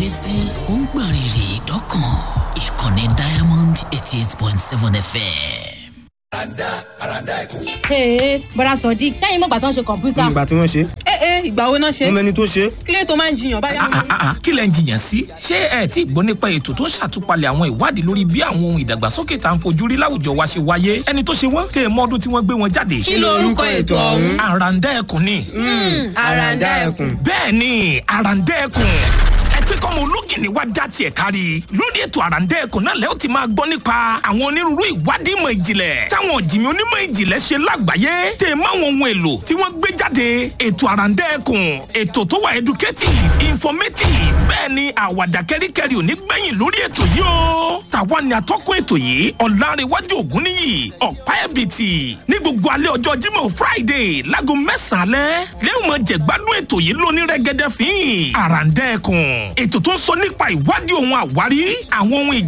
létí ó ń gbọ̀n rìrì dọ́kàn ìkànnì diamond eighty eight point seven fm. Ee, bọ́dà sọ̀dí, lẹ́yìn mọ̀gbà tó ń ṣe kọ̀m̀pútà. ìgbà tí wọ́n ṣe ẹ ẹ ìgbà wo náà ṣe wọ́n mẹ́ni tó ṣe kílẹ̀ tó máa ń jiyàn báyà Ah, ah, ah, kí lẹ ń jiyàn sí ṣé ẹ tí gbọ́ nípa ètò tó ń ṣàtúpalẹ̀ àwọn ìwádìí lórí bí àwọn ohun ìdàgbàsókè tá à ń fojú rí láwùjọ wa ṣe wáyé ẹni tó ṣe wọ́n tẹ ẹ mọ́dún tí wọ́n gbé wọn jáde. kí lorúkọ ètò ọ̀hún àràǹdà ẹkùn ni àràǹdà ẹkùn bẹ́ẹ̀ ni àràǹdà ẹkùn ẹ pé kọ́mọ ológìnní wá já tiẹ̀ kárí lórí ètò àràǹdà ẹkùn náà lẹ́ ó ti máa gbọ́ nípa àwọn onírúurú ìwádìí ìmọ̀ ìjìnlẹ̀ táwọn ọ̀jìnmí onímọ̀ ìjìnlẹ̀ ṣe lágbàáyé tẹ̀ máwọn ohun èlò tí wọ́n gbé jáde ètò àràǹdà ẹkùn ètò tó wà educative informative bẹ́ẹ̀ ni àwàdà kẹ́ríkẹ́rí ò ní gbẹ̀yìn lórí ètò yìí o tàwa ni atọ́kùn ètò yìí ọ̀làrẹ̀wájú ògúnníyì ọ̀pá ẹ̀bìtì ní gbogbo alẹ́ ọjọ́ Jímọ̀ Friday láago mẹ́sàn-án alẹ́ lẹ́yìn mọ̀ jẹ̀gbádùn ètò yìí lóní rẹ́gẹ́dẹ́ fín àràǹdà ẹkùn ètò tó ń sọ nípa ìwádìí ohun àwárí àwọn ohun ìj